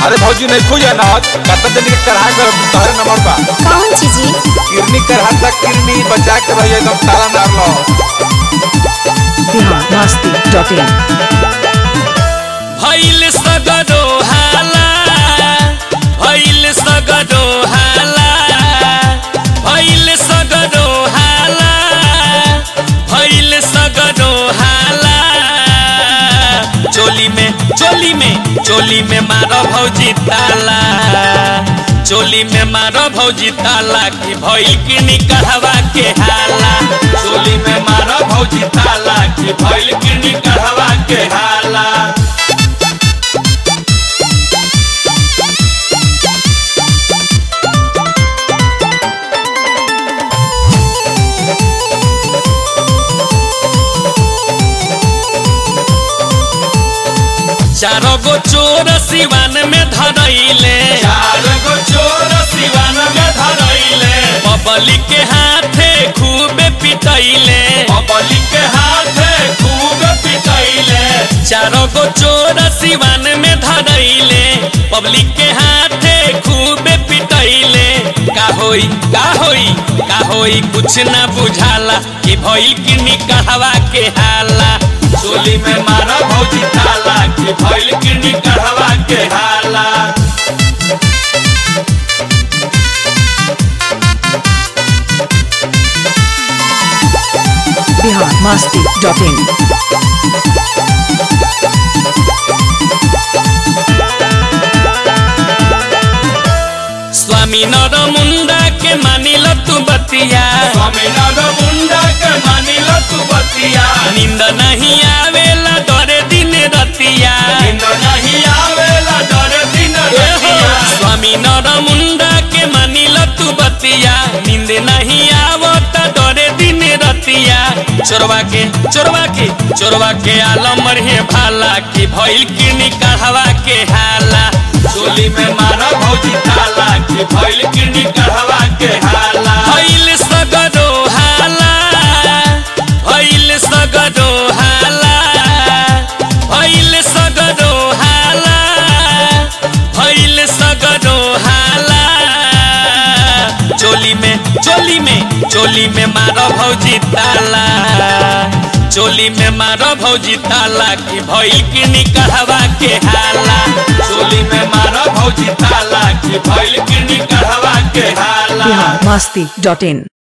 अरे भौजी नहीं खुल जाना कतन दिन के करहा कर तोहरे नंबर बा कौन चीजी किरनी करहा तक किरनी बचा के रहिए एकदम ताला मार लो बिहार मस्ती डॉट इन भैल सगरो हाला भैल सगरो हाला भैल सगरो हाला भैल सगरो हाला चोली में चोली में चोली में मारो भौजी ताला चोली में मारो भौजी ताला की भइल की निकहवा के हाला चोली में मारो भौजी ताला की भइल की निकहवा के हाला चारो गो चोर सिवान में धरैले चारो गो चोर सिवान में धरैले बबली के हाथे खूब पिटैले बबली के हाथे खूब पिटैले चारो गो चोर सिवान में धरैले पब्लिक के हाथे खूब पिटैले का होई का होई का होई कुछ ना बुझाला कि भइल कि निकहवा के हाला चोली में मारा भौजी ताला कि भइल कि निकहवा के हाला बिहार मस्ती डॉट इन स्वामी नर मुंडा के मानिल तू बतिया स्वामी नर मुंडा के मानिल तू बतिया नींद नहीं आवेला डरे दिन रतिया नींद नहीं आवेला डरे दिन रतिया स्वामी नर मुंडा के मानिल तू बतिया नींद नहीं आवत डरे दिन रतिया चोरवा के चोरवा के चोरवा के आलम रे भाला की भइल की निकहवा के हाला चोली में मारा भौजी ताला की भइल की निकहवा के हाला भइल सगरो हाला भइल सगरो हाला भइल सगरो हाला भइल सगरो हाला चोली में चोली में चोली में मारो भौजी ताला चोली में मारो भौजी ताला की भइल की निकहवा के हाला चोली में मारो भौजी ताला की भइल की निकहवा के हाला बिहार मस्ती डॉट इन